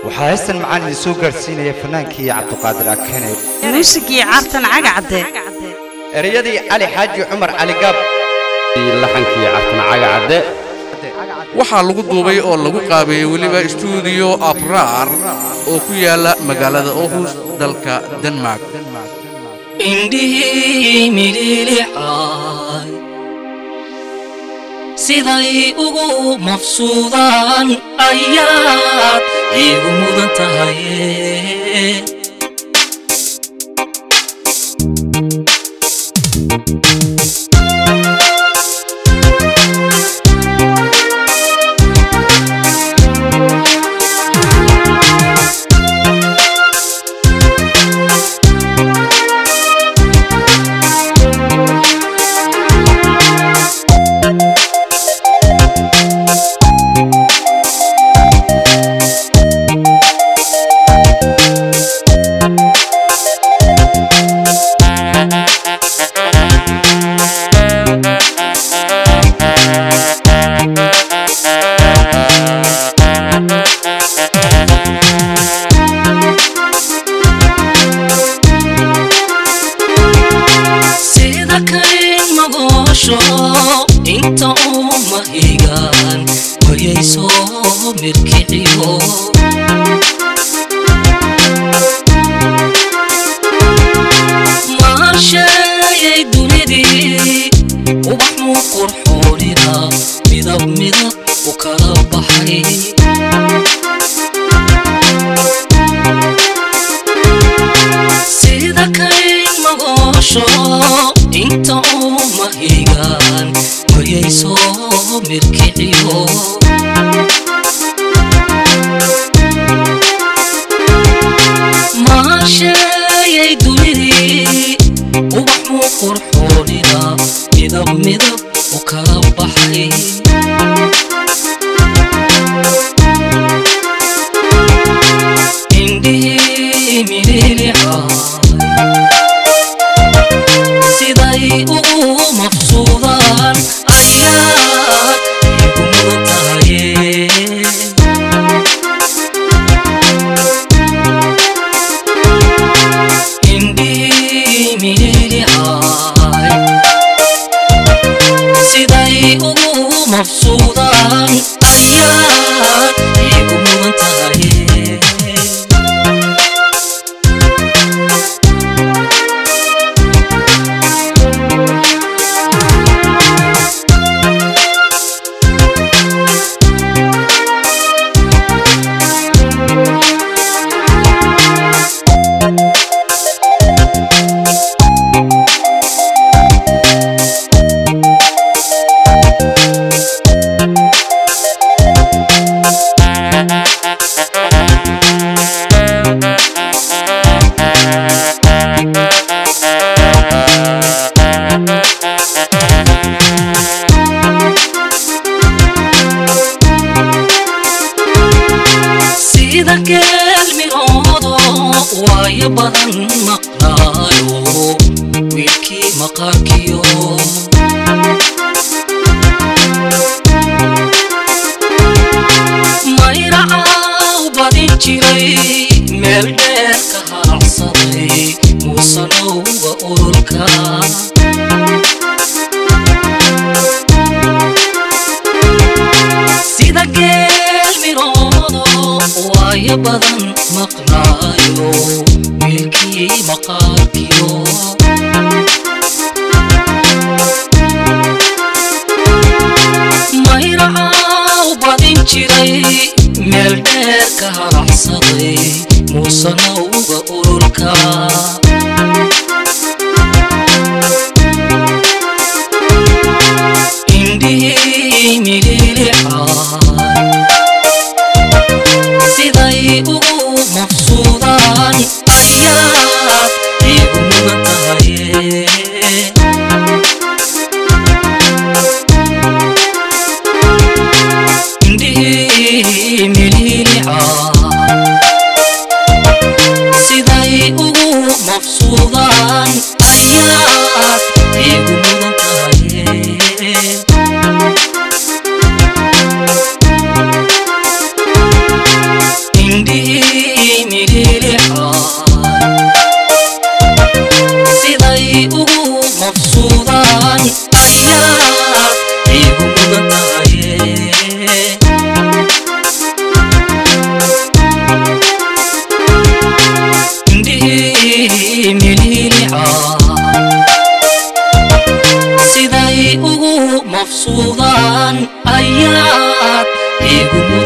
waxaa heestan macaan idin soo gaadhsiinaya fannaankii cabduqaadir akene muusigii cartan cagacadde ereyadii cali xaaji cumar cali gaab laxankii cartan cagacadde waxaa lagu duubay oo lagu qaabeeyey weliba stuudiyo abraar oo ku yaala magaalada ohus dalka denmark indhihii midhilicay siday ugu mafsuudaan ayaad iigu mudan tahay sida kayn magoosho inta uu mahigaan wayay soo mirkiciyo maasheeyay dunidii ubaxuu qurxoonina midab midab u kala baxay sida kayn magoosho inta uu mahigaan wayay soo mirkiciyo maasheeyay dunidii ubaxuu qurxoonina midab midab u kala baxay indhihii midhilicay siday ugu mafsuudaan ayaad igu mudan tahaye indhihii midhilicay siday ugu mafsuudaan ayaad igu mudan tahaye sida geelmigoodo waayo badan maqnaayo wiilkii maqaarkiyo mayracaaw badin jiray meel dheer ka haacsaday muusanowga urulka sida geel miroodo waayo badan maqnaayo wiilkii maqaarkiyo mayracaaw badin jiray meel dheer ka haraxsaday muusanowga urulka indhihii midhilicay siday ugu mafsuudaan ayaad igu mudan tahaye indhihii midhilicay siday ugu mafsuudaan ayaad igu mudan tahaye indhihii ayaad igu mudan